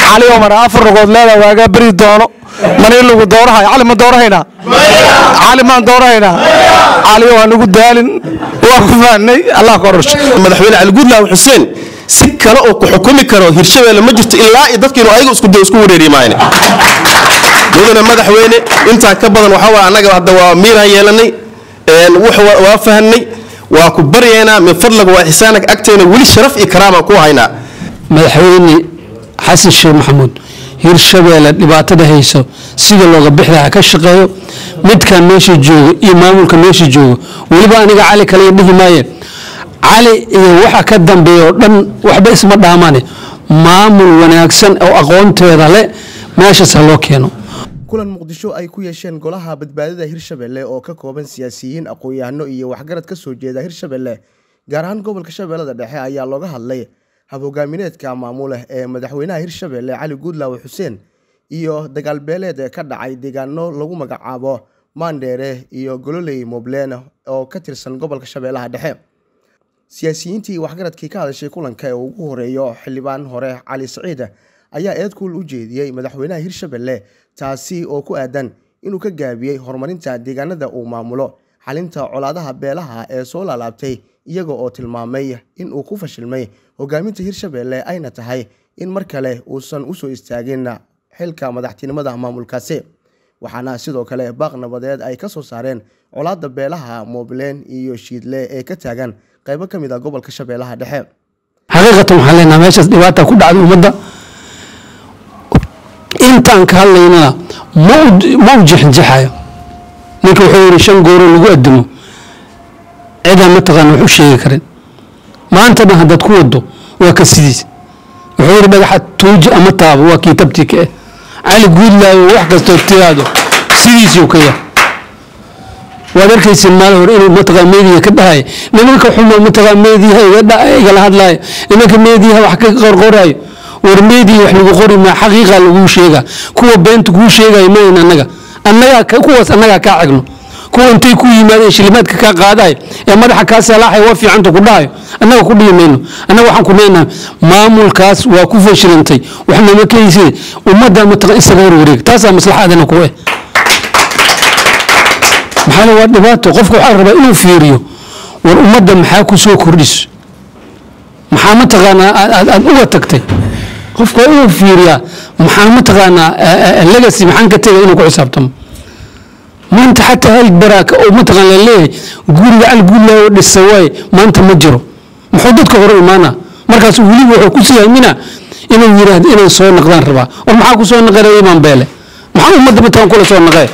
cali omar afar rogood leeda waagaa beri doono mani lagu doorahay cali ma doorahaynaa cali maan doorahaynaa cali waa nagu daalin waa ku fahnay allah ka orasho madaxweyne cali guudlaaw xuseen si kale oo ku xukumi karo hirshabeelle ma jirto ilaa iyo dadkiinu ayaga isku isku wareeri maayne mudane madaxweyne intaa ka badan waxaa waa annaga hadda waa miiraan yeelanay waa fahanay waa ku baryaynaa min fadlaga waa ixsaanak agteena weli sharaf iyo karaamaan ku haynaa madaxweyne xasan sheekh maxamuud hirshabeelle dhibaatada hayso sida looga bixida ha ka shaqeeyo midkan meesha jooga iyo maamulka meesha jooga weliba aniga cali kale dhihi maayeen cali iyo waxa ka dambeeya oo dhan waxba isma dhaamane maamul wanaagsan oo aqoonteeda le meeshaas ha loo keeno kulan muqdisho ay ku yeesheen golaha badbaadada hirshabelle oo ka kooban siyaasiyiin aqoon-yahano iyo waxgarad ka soo jeeda hirshabelle gaar ahaan gobolka shabeellada dhexe ayaa looga hadlay hab-hogaamineedka maamuleh ee madaxweynaha hirshabelle cali guudlaawe xuseen iyo dagaalbeeleed ka dhacay deegaano lagu magacaabo maandheere iyo gololey moblen oo ka tirsan gobolka shabeellaha dhexe siyaasiyiintii waxgaradkii ka hadashay kulanka ee ugu horeeyo xildhibaan hore cali saciid ayaa eedkuul u jeediyey madaxweynaha hirshabelle taasi oo ku aadan inuu ka gaabiyey horumarinta deegaanada uu maamulo xalinta colaadaha beelaha ee soo laalaabtay iyaga oo tilmaamay in uu ku fashilmay hogaaminta hirshabelle ayna tahay in mar kale uusan usoo istaagin xilka madaxtinimada maamulkaasi waxaana sidoo kale baaq nabadeed ay ka soo saareen colaada beelaha moobleen iyo shiidle ee ka taagan qaybo ka mid a gobolka shabeellaha dhexe xaqiiqatan waxaan leenaha meeshaas dhibaata ku dhacday ummadda intaan ka hadlaynana ma u jexinjexayo ninka wuxuu yidhi shan gooro lagu adimo cidaan mataqaana wax u sheegi karin maanta dhan haddaad ku wado waa ka sidiis wuxuu yidhi dhagaxa tuuji ama taabo waa kii tabtii ka eh cali guudlaayo wax kastoo tiraado sidiisuu ka yahay waad arkaysa maal hore inuu mataqaa meediya ka dhahay nimanka xuma mataqaa meediyaha igala hadlaayo nimanka meediyaha wax ka qorqoraayo war meediya wax lagu qori maa xaqiiqa laguu sheegaa kuwa beenta kuu sheegayo mayn annaga annagaa kuwaas annagaa kaa cegno kuwa intay ku yimaadeen shilimaadka kaa qaadayo ee madaxa kaa salaaxay waa fiicanta ku dhahayo annaga ku dhihi mayno annaga waxaan ku leenahay maamulkaas waa ku fashilantay waxnama keyse ummadda mataqan isaga warwareeg taasaa maslaxadana ku eh maxaa waa dhibaato qofka waxaa rabaa inuu fiiriyo war ummadda maxaa ku soo kordhiso maxaa mataqaanaa aad uga tagtay qofka waa inuu fiiriyaa maxaa mataqaanaa legacy maxaan ka tegay inuu ku xisaabtamo maanta xataa hal baraaka oo mataqaan la leeyahay guriga cal guudlaayo dhisa waaye maanta ma jiro muxuu dadka hore imaana markaas weliba wuxuu ku siyaamina inuu yiraahdo inay soo naqdaan rabaa war maxaa ku soo naqanaya imaan beele maxaa ummadda mataqaan kula soo naqee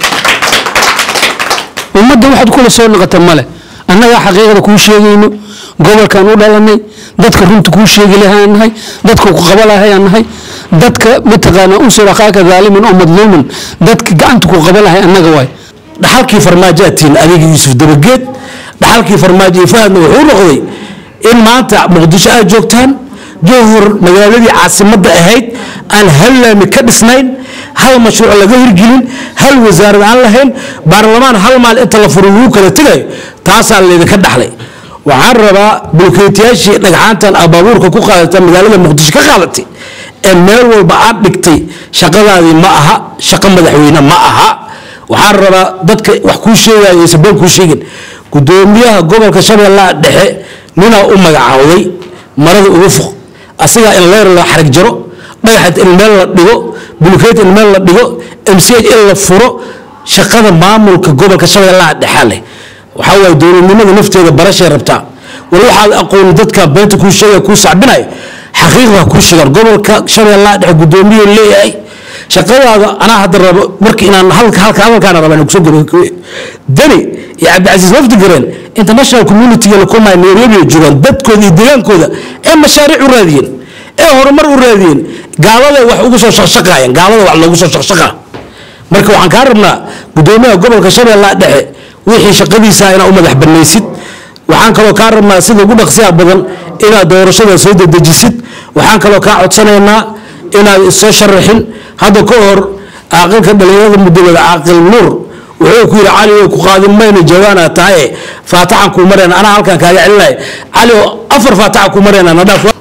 ummadda waxaad kula soo naqata male annagaa xaqiiqada kuu sheegayno gobolkaan u dhalanay dadka runta kuu sheegi lahaan nahay dadka ku qaba lahayaan nahay dadka mataqaanaa unsur akhaaka daaliman oo madluuman dadka gacanta ku qaba lahay annaga waay dhaxalkii farmaajaatiin adiga yuusuf dabageed dhaxalkii farmaajo iyo fahadna wuxuu noqday in maanta muqdisho aad joogtaan jowhor magaaladii caasimadda ahayd aan hal laami ka dhisnayn hal mashruuc laga hirgelin hal wasaarad aan lahayn baarlamaan hal maal inta la furo lagu kala tegayo taasaa laydinka dhaxlay waxaan rabaa bulkeetiyaashii dhagxaantan abaabuurka ku qaadata magaalada muqdisho ka qaadatay ee meel walba aad dhigtay shaqadaadii ma aha shaqo madaxweyne ma aha waxaan rabaa dadka wax kuu sheegaya aysan been kuu sheegin gudoomiyaha gobolka shabeellaha dhexe ninaa u magacaawday marada ugu fuq asigaa in leer la xarig jaro dhagaxad in meel la dhigo bulkeet in meel la dhigo mch in la furo shaqada maamulka gobolka shabeellaha dhexe leh waxaa waaye dowladnimada nafteeda barashay rabtaa war waxaad aqooni dadka beenta kuu sheegaya kuu sacbinayo xaqiiqda kuu sheegaan gobolka shabeellaha dhexe gudoomiyuu leeyahay shaqadaada anaa hadda rabo marka inaan halka halka hadalkaana rabaa inaan kusoo garo dani iyo cabdicasiis lafdi gareen international community la kulmaya nairobi ay joogaan dadkooda iyo deegaankooda ee mashaariic u raadiyeen ee horumar u raadiyeen gaalada wax ugu soo shaqshaqaayeen gaalada wax loogu soo shaqshaqaa marka waxaan kaa rabnaa gudoomiyaha gobolka shabeellaha dhexe wixii shaqadiisa inaad u madax banaysid waxaan kaloo kaa rabnaa sida ugu dhaqsiya badan inaad doorashada soo dedejisid waxaan kaloo kaa codsanaynaa inaad isoo sharaxin hadda ka hor caaqilka dhalinyarada mudolada caaqil nuur wuxuu ku yidhi cali way ku qaadin mayna jawaana tahaye faataxan kuu marayna anaa halkan kaaga celinaya cali oo afar faataxa kuu marayna nadhaaf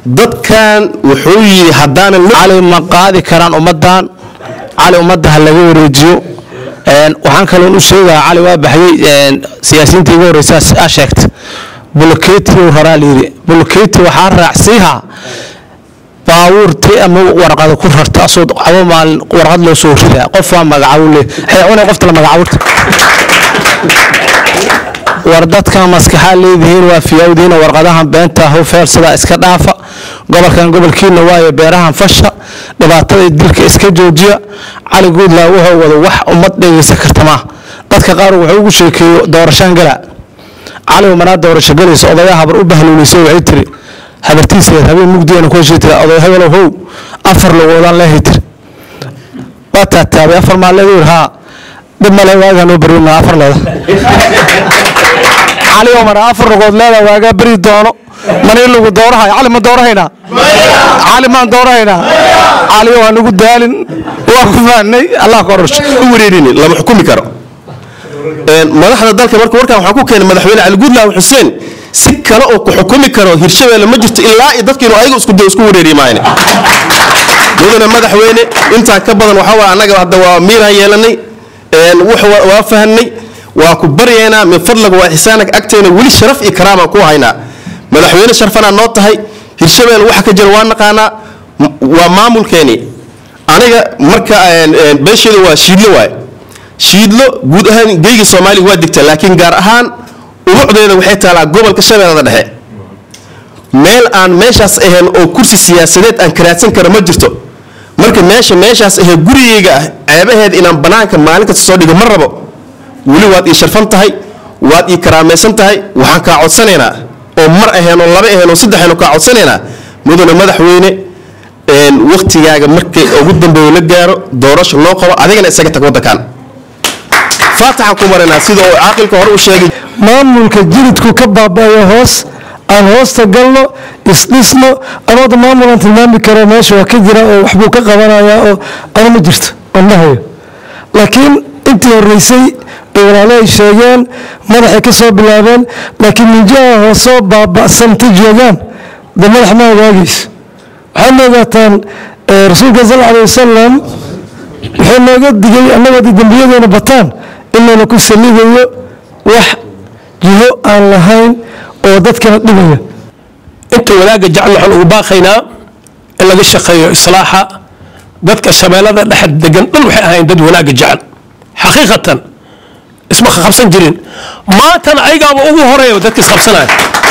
dadkan wuxuu yidhi haddaanan cali ma qaadi karaan ummaddan cali ummadda ha laga wareejiyo Een, waxaan kaloon u sheegaa cali waa baxyey siyaasiyiinta igu horeysa aa sheegta bulkeeti uu raraa layidhi bulkeeti waxaa raacsiiha baabuurti ama warqada ku rarta asoo cabo maalin warqad loo soo ridaa qof waa magacaabo le xeecune qofta la magacaabota war dadkan maskaxaa leedihiin waa fiyawdiina warqadahan beenta hufeelsadaa iska dhaafa gobolkan gobolkiina waayo beerahan fasha dhibaatada dilka iska joojiya cali guudlaa wuxuu wado wax ummad dhegeysan karta maaha dadka qaar wuxuu ugu sheekeeyo doorashaan gala cali manaa doorasho galaysa odayaa habar u bahluulisay waxay tiri habartiiseed habeen mugdigeena ku heshii tiri oday hebelow how afar lugoodaan leehay tiri waa taataabay afar maalleed uu yidhi haa dhib male waagaa noo beri maa afar leeda cali oo mara afar lugood leeda waagaa beri doono manii lagu doorahay cali ma doorahaynaa cali maan doorahaynaa cali oo aan ugu daalin waa ku fahnay allah ka orasho u wareerini lama xukumi karo Een, madaxda dalka marka warkan waxaan ku keenay madaxweyne cali guudlaaw xuseen si kale oo ku xukumi karo hirshabeelle ma jirto ilaa iyo dadkiinu ayaga isku isku wareeri maayne mudane madaxweyne intaa ka badan waxaa waa annaga hadda waa miiraan yeelanay Een, wax waa- waa fahanay waa ku baryaynaa min fadlaga waa ixsaanak agteena weli sharaf iyo karaamaan ku haynaa madaxweyne sharfanaa noo tahay hirshabeelle waxa ka jira waa naqaanaa M- waa maamulkeeni aniga marka een, een, beesheeda waa shiidlo waaye shiidlo guud ahaan geyga soomaaliga waa digta laakiin gaar ahaan urucdeeda waxay taalaa gobolka shabeellada dhexe meel aan meeshaas ahayn oo kursi siyaasadeed aan karaadsan kara ma jirto marka meesha meeshaas ahee gurigeyga ah ceebaheed inaan banaanka maalin kasta soo dhigo ma rabo weli waad ii sharfan tahay waad ii karaamaysan tahay waxaan kaa codsanaynaa oo mar ahayn oo laba ahayn oo saddex ahayn oo kaa codsanaynaa mudane madaxweyne een, wakhtigaaga markay ugu dambeeyo la gaaro doorasho loo qabo adigana isaga tag waddankan faataxaan ku marinaa sida uu caaqilka hore u sheegay maamulka jilidku ka baaba'aya hoos aan hoosta galno isdhisno anooda maamulaan tilmaami karo meesha waa ka jira oo waxbuu ka qabanayaa oo ana ma jirto andhahayo laakiin intii horeysay ay walaalo ay sheegeen madaxay ka soo bilaabeen laakiin minjaha hoosoo baaba'santa joogaan de madax ma ogaagayso waxaad ogaataan eh, rasuulka sal alay wasalam wuxuu nooga digay annagoo dee dembiyadeena bataan in layna ku salidayo wax jiho aan lahayn oo dadkana dhibaya inta wanaagga jecel waxaan ugu baaqaynaa in laga shaqeeyo islaaxa dadka shabeellada dhexe degan dhan waxay ahayn dad wanaagga jecel xaqiiqatan isma qabsan jirin maantana ayagaaba ugu horeeya dadka isqabsanaya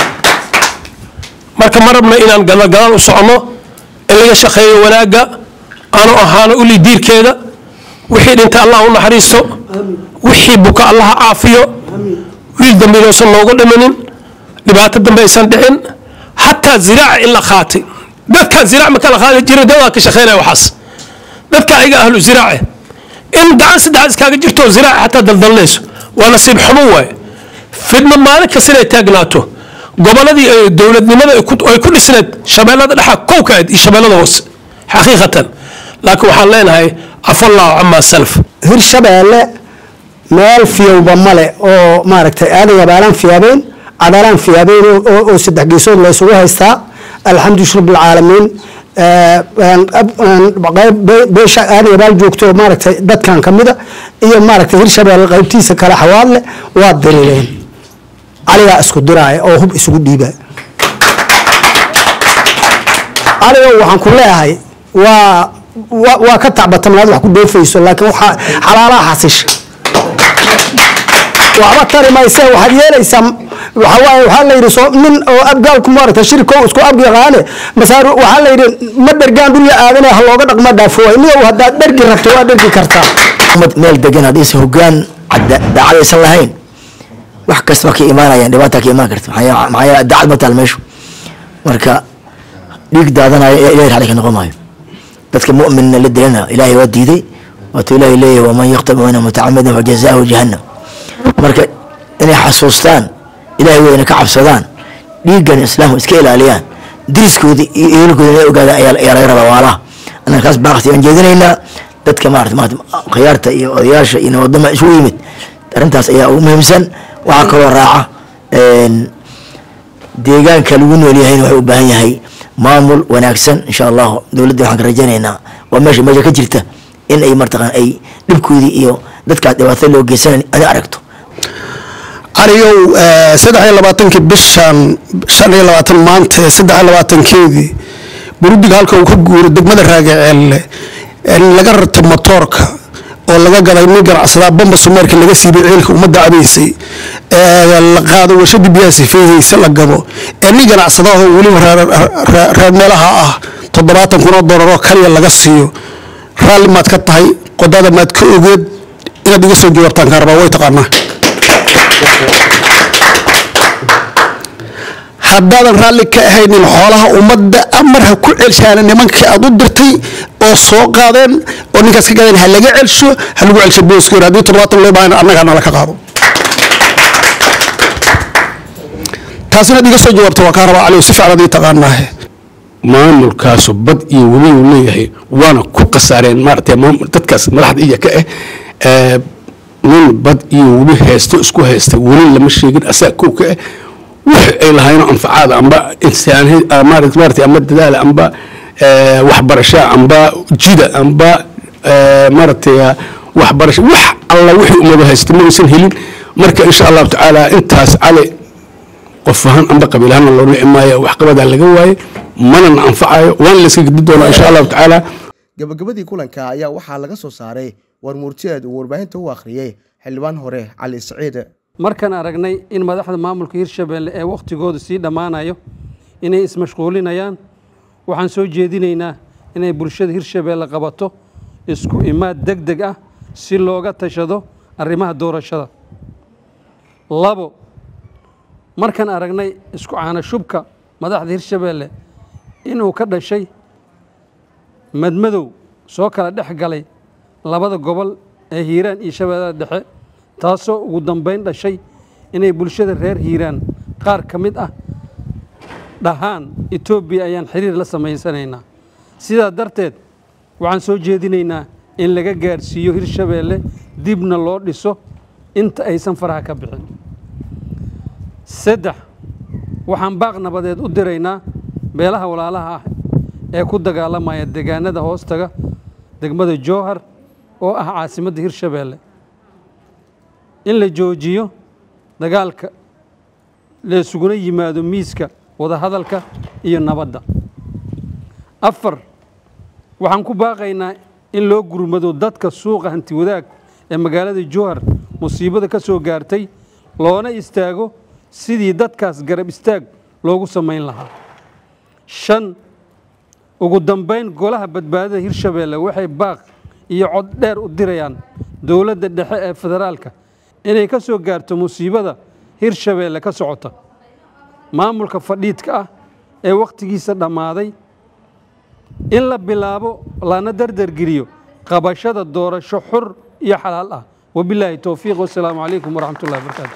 marka ma rabna inaan gadalgadal u socono in laga shaqeeyo wanaagga aanu ahaano uli diirkeeda wixii dhinta allah u naxariisto wixii buka allah ha caafiyo wiil dambe inuusan noogu dhimanin dhibaato dambe aysan dhicin xataa ziraaca in la qaatay dadkan ziraac ma kala qaadi jirin dad waa ka shaqeynaya waxaas dadka ayaga ahlu ziraace in gacan saddexaad iskaaga jirto ziraaca xataa daldalnayso waa nasiib xumo waaye fidna maalin kasta inay taagnaato goboladii ay dowladnimada ay ku- ay ku dhisneed shabeellada dhexa kowkaad iyo shabeellada hoose xaqiiqatan laakiin waxaan leenahay afallahu camaa salaf hirshabeelle meel fiyowba male oo maaragtay aadan abaalaan fiyaabeyn cadaalaan fiyaabeyn oo- oo oo saddex geesood la isugu haystaa alxamdu shir bilcaalamiin beesha aadan abaal joogto oo maaragtay dadkan ka mida iyo maaragtay hirshabeelle qaybtiisa kale xawaadle waa diriireen caligaa isku diraaya oo hub isugu dhiibaya caligo waxaan ku leeyahay waa wa- waa ka tacbatamnaad wax ku dhoofayso laakiin waxaa xalaalaha xasisha waxba tari mayse waxaad yeelaysaa waxa waaye waxaa la yidhi soo nin oo abgaalku maaragta shirko isku ab yaqaane masaar waxaa la yidhi ma dhergaan dhulya aadane ha looga dhaqma dhaafo waay niyow haddaad dhergi rabto waa dhergi kartaa ummad meel degan haddaysan hogaan cadda- daacad aysan lahayn wax kasta ma ka imaanayaan dhibaata ka imaan karta maxaa yeele- maxaa yeele daacad ma taal meeshu marka dhiig daadanaya ee ilahay raali ka noqon maayo dadka mu'minna la dilana ilaahay waa diiday waatuu ilaahay leeyahay waman yaqtab mina mutacamidan fajazaahu jahannam marka inay xasuustaan ilaahay weyna ka cabsadaan dhiiggan islaamku iska ilaaliyaan diriskooda iyo ehelkooda inay ogaadaan ayaa ayaa laga rabaa waalaha annaga kaas baaqti aan jeedinaynaa dadka maarata maarata khiyaarta iyo odayaasha iyo nabadama isugu yimid arrintaas ayaa ugu muhiimsan waxaa kaloo raaca een, deegaanka lagu nool yahayna wuxuu u baahan yahay maamul wanaagsan insha allahu dowladda waxaan ka rajaynaynaa waa meesha meesha ka jirta in ay martaqaan ay dhibkoodii iyo dadkaas dhibaatada loo geysanan ada aragto caliyow saddex iyo labaatankii bishan shan iyo labaatan maanta saddex iyo labaatankeedii burudiga halka uu ka guuro degmada raagaceelle laga rarto motoorka oo laga gaday nin ganacsadaa bamba sumeerka laga siibay ceelka ummadda cabaysay la qaado warshadii biyaha sifeeyeysa la gado ee nin ganacsadaahoo weliba reer meelaha ah toddobaatan kun oo doolar oo kaliya laga siiyo raalli maad ka tahay qodada maad ka ogeed inaad iga soo jawaabtaan kaa rabaa way taqaanaa haddaadan raalli ka ahaynin xoolaha ummadda amar ha ku celshaana nimankii aad u dirtay oo soo qaadeen oo ninkaas ka gadeen ha laga celsho ha lagu celsho booskoor haddii toddobaatan loo baahan annagaa nala ka qaado taasina ad iga soo jawaabta waa kaa rabaa cali si fiican adii taqaanaahe maamulkaasu bad iyo weli uu leeyahay waana ku khasaareen maaragtay dadkaas madaxda iya ka ah nin bad iyo weli haysto isku haysta weli lama sheegin asaa kow ka ah wix ay lahaayeen anfacaada amba insaan maaragtay amba dadaala amba waxbarasha amba jida amba maaragtay waxbarasho wax alla wixii umada haysta ma aysan helin marka insha allahu tacaala intaas cali qof ahaan amba qabiil ahaana loo nici maayo waxqabadaa laga waaye manana anfacayo waana layska gedi doonaa insha allahu tacaala gabagabadii kulanka ayaa waxaa laga soo saaray war murtiyeed uu warbaahinta u akhriyey xildhibaan hore cali siciid markaan aragnay in madaxda maamulka hirshabelle ee wakhtigooda sii dhammaanayo inay ismashquulinayaan waxaan soo jeedinaynaa inay bulshada hirshabelle qabato isku imaad deg deg ah si looga tashado arrimaha doorashada labo markaan aragnay isku caanashubka madaxda hirshabelle inuu ka dhashay madmadow soo kala dhex galay labada gobol ee hiiraan iyo shabeellada dhexe taasoo ugu dambayn dhashay inay bulshada reer hiiraan qaar ka mid ah dhahaan etoobiya ayaan xiriir la samaysanaynaa sidaa darteed waxaan soo jeedinaynaa in laga gaadhsiiyo hirshabeelle dibna loo dhiso inta aysan faraha ka bixin saddex waxaan baaq nabadeed u diraynaa beelaha walaalaha ah ee ku dagaalamaya deegaanada hoostaga degmada jowhar oo ah caasimadda hirshabeelle in la joojiyo dagaalka laysuguna yimaado miiska wadahadalka iyo nabadda afar waxaan ku baaqaynaa in loo gurmado dadka suuqa hanti wadaag ee magaalada jowhar musiibada ka soo gaartay loona istaago sidii dadkaas garab istaag loogu samayn lahaa shan ugu dambayn golaha badbaadada hirshabeelle waxay baaq iyo cod dheer u dirayaan dowladda dhexe ee federaalka inay ka soo gaarto musiibada hirshabeelle ka socota maamulka fadhiidka ah ee wakhtigiisa dhammaaday in la bilaabo lana dardargeliyo qabashada doorasho xur iyo xalaal ah wabilaahi towfiiq wasalaamu calaykum waraxmat ullahi wabarakaatu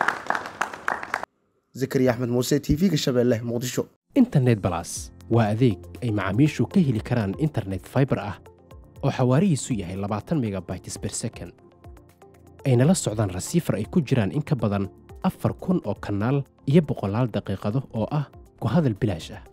zakariya axmed muuse t v-ga shabeelle muqdisho internet balas waa adeeg ay macaamiishu ka heli karaan internet fiber ah oo xawaarihiisu yahay labaatan megabytes per second ayna la socdaan rasiifar ay ku jiraan in ka badan afar kun oo kanaal iyo boqolaal daqiiqado oo ah ku hadal bilaash ah